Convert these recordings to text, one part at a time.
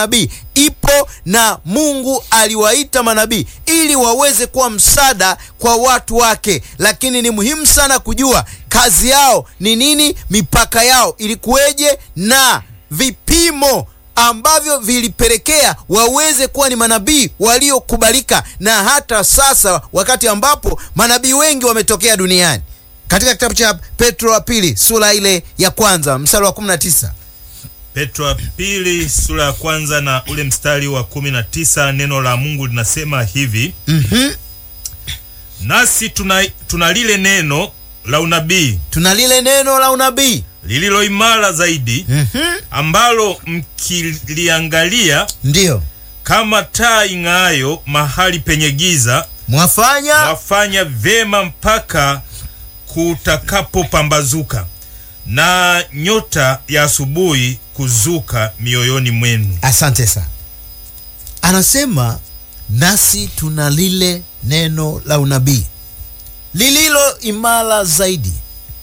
manabii ipo na Mungu aliwaita manabii ili waweze kuwa msaada kwa watu wake, lakini ni muhimu sana kujua kazi yao ni nini, mipaka yao ilikuweje na vipimo ambavyo vilipelekea waweze kuwa ni manabii waliokubalika, na hata sasa wakati ambapo manabii wengi wametokea duniani. Katika kitabu cha Petro wa pili sura ile ya kwanza mstari wa 19 Petro wa pili sura ya kwanza na ule mstari wa kumi na tisa neno la Mungu linasema hivi Mhm. nasi tuna, tuna lile neno la unabii tuna lile neno la unabii lililo imara zaidi Mhm. ambalo mkiliangalia ndiyo kama taa ing'aayo mahali penye giza mwafanya wafanya vyema mpaka kutakapopambazuka na nyota ya asubuhi kuzuka mioyoni mwenu. Asante sana. Anasema nasi tuna lile neno la unabii lililo imara zaidi,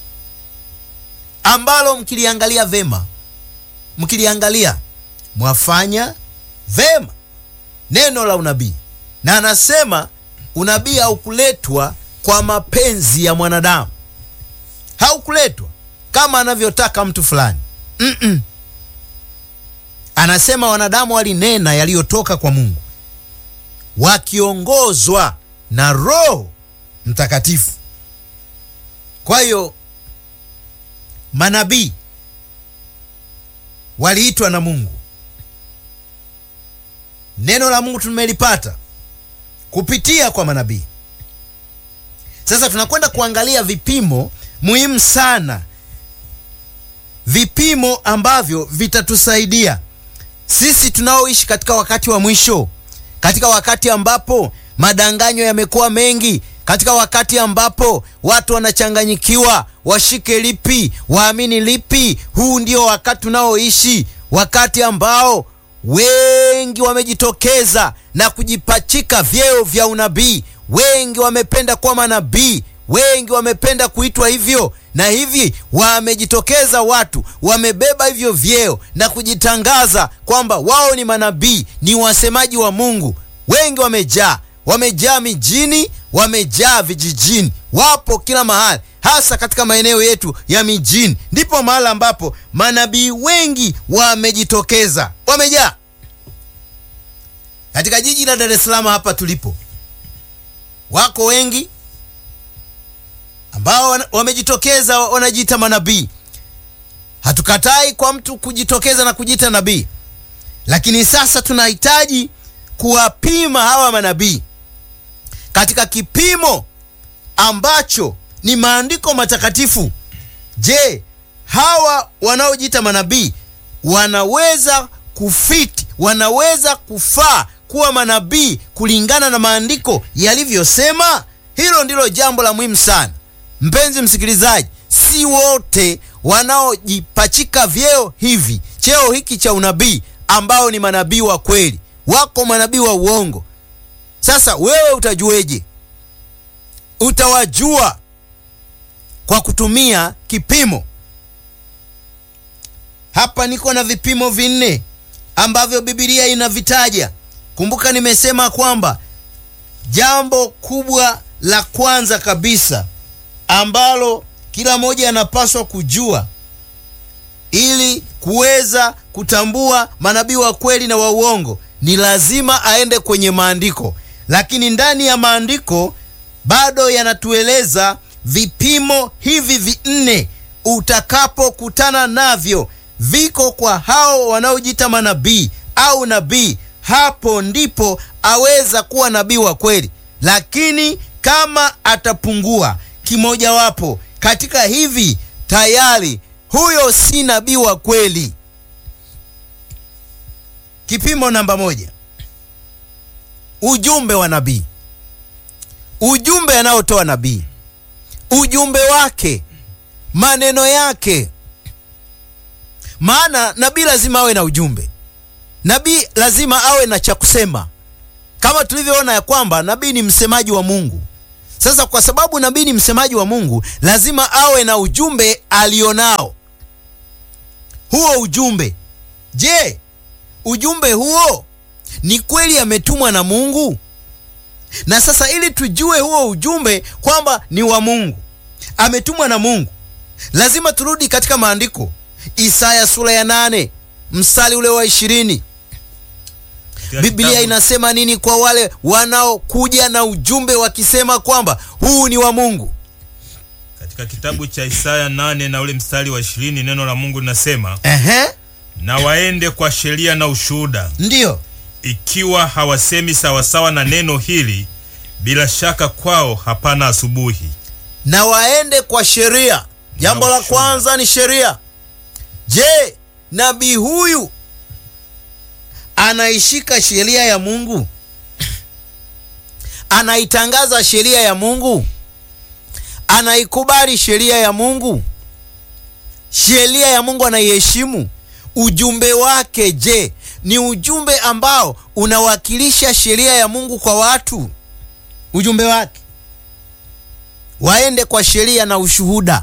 ambalo mkiliangalia vema, mkiliangalia mwafanya vema. Neno la unabii, na anasema unabii haukuletwa kwa mapenzi ya mwanadamu, haukuletwa kama anavyotaka mtu fulani Mm-mm. Anasema wanadamu walinena yaliyotoka kwa Mungu wakiongozwa na Roho Mtakatifu. Kwa hiyo manabii waliitwa na Mungu. Neno la Mungu tumelipata kupitia kwa manabii. Sasa tunakwenda kuangalia vipimo muhimu sana, vipimo ambavyo vitatusaidia sisi tunaoishi katika wakati wa mwisho, katika wakati ambapo madanganyo yamekuwa mengi, katika wakati ambapo watu wanachanganyikiwa, washike lipi, waamini lipi. Huu ndio wakati tunaoishi, wakati ambao wengi wamejitokeza na kujipachika vyeo vya unabii. Wengi wamependa kuwa manabii, wengi wamependa kuitwa hivyo na hivi wamejitokeza watu wamebeba hivyo vyeo na kujitangaza kwamba wao ni manabii, ni wasemaji wa Mungu. Wengi wamejaa, wamejaa mijini, wamejaa vijijini, wapo kila mahali, hasa katika maeneo yetu ya mijini, ndipo mahali ambapo manabii wengi wamejitokeza, wamejaa. Katika jiji la Dar es Salaam hapa tulipo, wako wengi ambao wana- wamejitokeza wanajiita manabii. Hatukatai kwa mtu kujitokeza na kujiita nabii, lakini sasa tunahitaji kuwapima hawa manabii katika kipimo ambacho ni maandiko matakatifu. Je, hawa wanaojiita manabii wanaweza kufiti, wanaweza kufaa kuwa manabii kulingana na maandiko yalivyosema? Hilo ndilo jambo la muhimu sana. Mpenzi msikilizaji, si wote wanaojipachika vyeo hivi, cheo hiki cha unabii, ambao ni manabii wa kweli. Wako manabii wa uongo. Sasa wewe utajueje? Utawajua kwa kutumia kipimo. Hapa niko na vipimo vinne ambavyo Biblia inavitaja. Kumbuka nimesema kwamba jambo kubwa la kwanza kabisa ambalo kila mmoja anapaswa kujua ili kuweza kutambua manabii wa kweli na wa uongo ni lazima aende kwenye maandiko, lakini ndani ya maandiko bado yanatueleza vipimo hivi vinne utakapokutana navyo viko kwa hao wanaojiita manabii au nabii, hapo ndipo aweza kuwa nabii wa kweli. Lakini kama atapungua kimojawapo katika hivi, tayari huyo si nabii wa kweli. Kipimo namba moja, ujumbe wa nabii. Ujumbe anaotoa nabii, ujumbe wake, maneno yake. Maana nabii lazima awe na ujumbe, nabii lazima awe na cha kusema, kama tulivyoona ya kwamba nabii ni msemaji wa Mungu. Sasa kwa sababu nabii ni msemaji wa Mungu, lazima awe na ujumbe alionao. Huo ujumbe, je, ujumbe huo ni kweli ametumwa na Mungu? Na sasa ili tujue huo ujumbe kwamba ni wa Mungu, ametumwa na Mungu, lazima turudi katika maandiko. Isaya sura ya nane mstari ule wa ishirini. Katika Biblia kitabu- inasema nini kwa wale wanaokuja na ujumbe wakisema kwamba huu ni wa Mungu? katika kitabu cha Isaya nane na ule mstari wa ishirini neno la Mungu linasema Ehe, na waende kwa sheria na ushuhuda, ndiyo ikiwa hawasemi sawasawa na neno hili, bila shaka kwao hapana asubuhi. na waende kwa sheria. Jambo la ushuhuda. kwanza ni sheria. Je, nabii huyu anaishika sheria ya Mungu? Anaitangaza sheria ya Mungu? Anaikubali sheria ya Mungu? Sheria ya Mungu anaiheshimu? Ujumbe wake je, ni ujumbe ambao unawakilisha sheria ya Mungu kwa watu? Ujumbe wake waende kwa sheria na ushuhuda,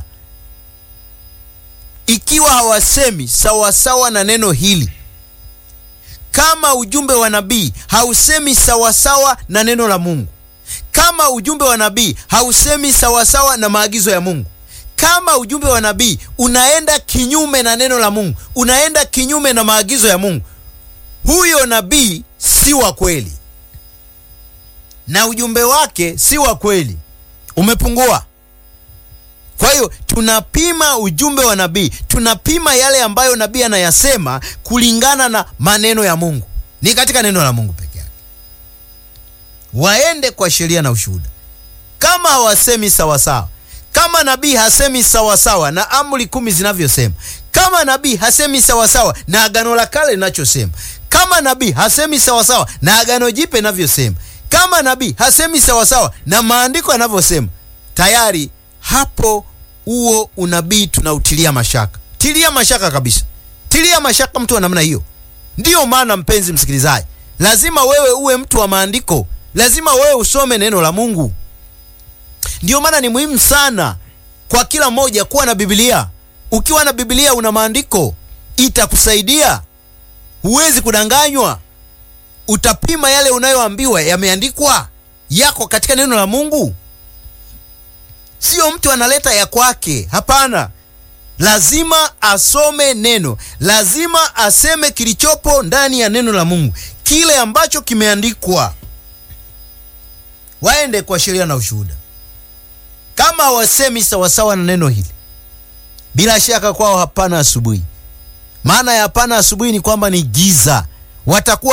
ikiwa hawasemi sawasawa na neno hili. Kama ujumbe wa nabii hausemi sawasawa na neno la Mungu, kama ujumbe wa nabii hausemi sawasawa na maagizo ya Mungu, kama ujumbe wa nabii unaenda kinyume na neno la Mungu, unaenda kinyume na maagizo ya Mungu, huyo nabii si wa kweli na ujumbe wake si wa kweli, umepungua. Kwa hiyo tunapima ujumbe wa nabii, tunapima yale ambayo nabii anayasema kulingana na maneno ya Mungu, ni katika neno la Mungu peke yake. Waende kwa sheria na ushuhuda. Kama hawasemi sawasawa, kama nabii hasemi sawasawa na amri kumi zinavyosema, kama nabii hasemi sawasawa na agano la kale linachosema, kama nabii hasemi sawasawa na agano jipya linavyosema, kama nabii hasemi sawasawa na maandiko yanavyosema, tayari hapo huo unabii tunautilia mashaka. Tilia mashaka kabisa, tilia mashaka mtu wa namna hiyo. Ndiyo maana mpenzi msikilizaji, lazima wewe uwe mtu wa maandiko, lazima wewe usome neno la Mungu. Ndiyo maana ni muhimu sana kwa kila mmoja kuwa na Biblia. Ukiwa na Biblia una maandiko, itakusaidia. Huwezi kudanganywa, utapima yale unayoambiwa yameandikwa yako katika neno la Mungu. Sio mtu analeta ya kwake, hapana. Lazima asome neno, lazima aseme kilichopo ndani ya neno la Mungu, kile ambacho kimeandikwa. Waende kwa sheria na ushuhuda. Kama hawasemi sawasawa na neno hili, bila shaka kwao hapana asubuhi. Maana ya hapana asubuhi ni kwamba ni giza, watakuwa